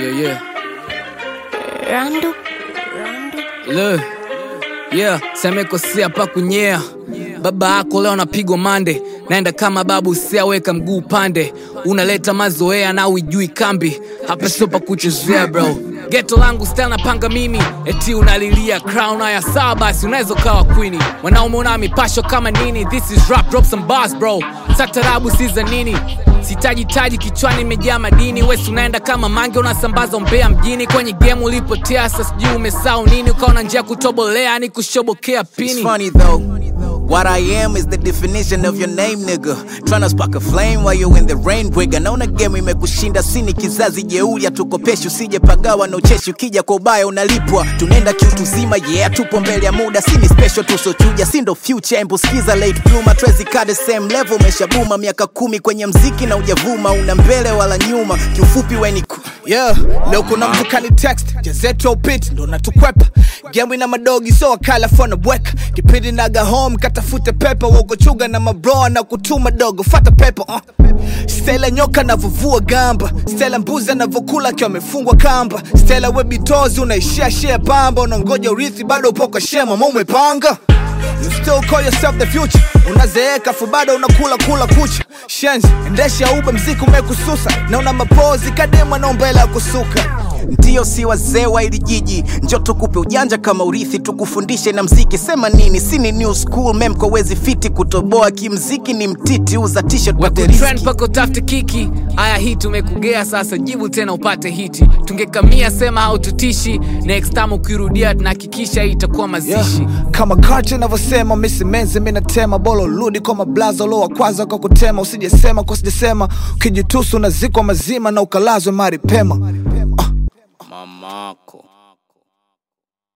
Yeah, yeah. Randu, Randu. Le. Yeah, semekosea pa kunyea. Baba yako leo napigwa mande, naenda kama babu, siaweka mguu pande. Unaleta mazoea na uijui kambi, hapa sio pa kuchezea bro. Geto langu style napanga mimi, eti unalilia crown haya sawa basi, unaweza ukawa queen. Mwanaume una mipasho kama nini? This is rap, drop some bars bro. Satarabu si za nini? Sitaji taji kichwani imejaa madini, wesi unaenda kama mange, unasambaza umbea mjini. Kwenye game ulipotea, sasa sijui umesahau nini, ukaona njia ya kutobolea ni kushobokea It's pini. funny though. What I am is the definition of your name, nigga. Tryna spark a flame while you in the rain, bwiga. Naona game imekushinda, sini kizazi jeuri, tukopeshi usije pagawa na ucheshi. Ukija kwa ubaya unalipwa, tunaenda kiutu zima, yeah, tupo mbele ya muda. Sini special tusochuja, si ndo future. Embu skiza late bloomer, Tracy kaa the same level, umeshabuma miaka kumi kwenye mziki na ujavuma, una mbele wala nyuma. Kiufupi we ni ku yeah leo kuna mtu kani text jazetu upit ndo natukwepa gemu ina madogi so wakala fona bweka kipindi naga home katafute pepa wogochuga na mabroa na kutuma dogo fata pepa uh. stela nyoka navovua gamba stela mbuzi anavokula akiwa amefungwa kamba stela webitozi unaishia shia pamba unangoja urithi bado upo kwa shema ma umepanga You still call yourself the future unazeeka fu bado unakula kula kucha shenzi endesha ube mziki umekususa na una mapozi kadema na umbele ya kusuka Ndiyo, si wazee wa ili jiji, njo tukupe ujanja kama urithi, tukufundishe na mziki. Sema nini? Si ni new school mem kwa wezi fiti kutoboa kimziki, ni mtiti uza t-shirt pate Trend riski. pako tafute kiki aya hii tumekugea sasa jibu tena upate hiti tungekamia sema haututishi next time ukirudia tunahakikisha hii itakuwa mazishi yeah. kama karte inavyosema misimenzi minatema bolo rudi kwa mablaza ulo wa kwanza kwa kutema usijesema kwa sijasema ukijitusu unazikwa mazima na ukalazwe mari pema mamako